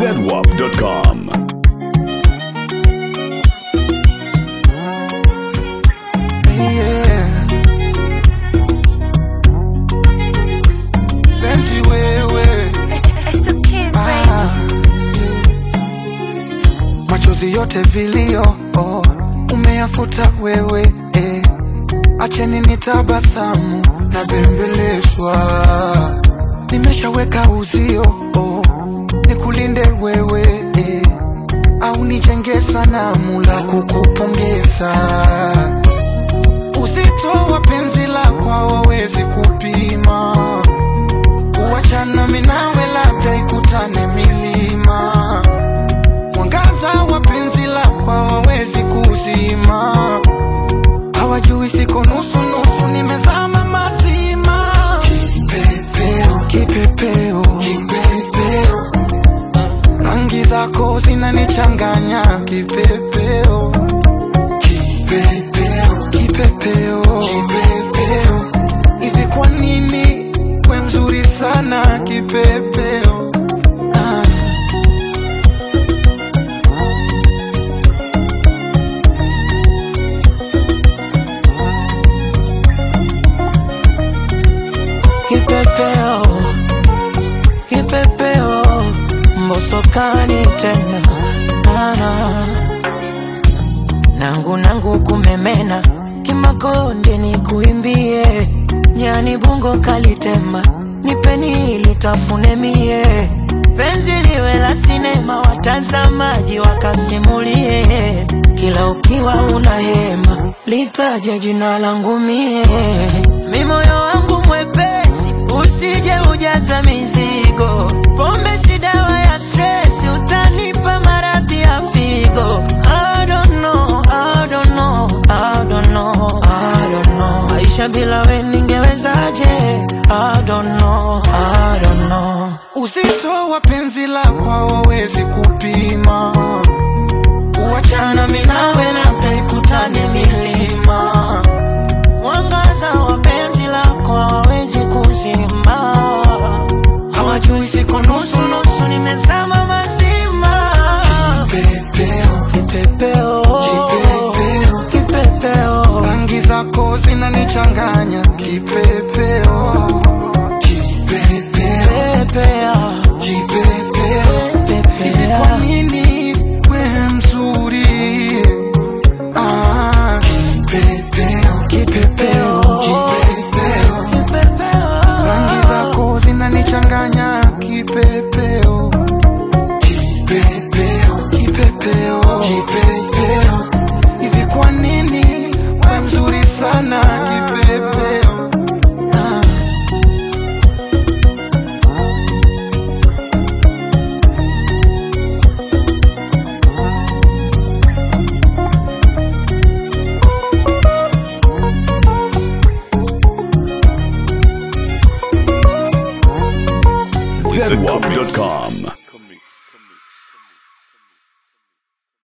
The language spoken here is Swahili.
zedwap.com. Yeah. Penzi wewe It's the kids, baby. ah. Machozi yote vilio oh, umeyafuta wewe eh. Acheni nitabasamu na bembelezwa, nimeshaweka uzio oh, nikulinde wewe eh. Au nijenge sanamu la kukupongeza Uzito wa penzi lako hawawezi kupima, kuachana mimi nawe labda ikutane milima. Mwangaza wa penzi lako hawawezi kuzima, hawajui siko nusu nusu, nimezama mazima. Kipepeo, kipepeo, kipepeo, rangi zako zinanichanganya kipepeo kipepeo kipepeo kipepeo hivi kwa nini we mzuri sana kipepeo ah. Kipepeo, kipepeo, mbosokani tena nana nangu nangu kumemena kimakonde ni kuimbie nyani bungo kalitema nipeni litafune mie penzi liwe la sinema watazamaji wakasimulie kila ukiwa una hema litaje jina langu mie mi moyo wangu mwepesi usije ujaza mizigo pombe si dawa ya stress utanipa maradhi ya figo I don't know, I don't know, I don't know, I don't know. Maisha bila we ningewezaje? I don't know, I don't know. uzito wa penzi lako hawawezi kupima kuachana mimi nawe labda ikutane milima Mwangaza wa penzi lako hawawezi kuzima, hawajui siko nusu nusu, nimezama mazima. pepeo Kipepeo, Kipepeo. kipepeo, rangi zako zinanichanganya kipepeo kipepeo pepea, kipepeo hivi kwa pepea. nini we mzuri ah, kipepeo kipepeo kipepeo rangi zako zinanichanganya kipepeo kipepeo kipepeo kipepeo hivi kwa nini we mzuri sana kipepeo ah. zedwap.com.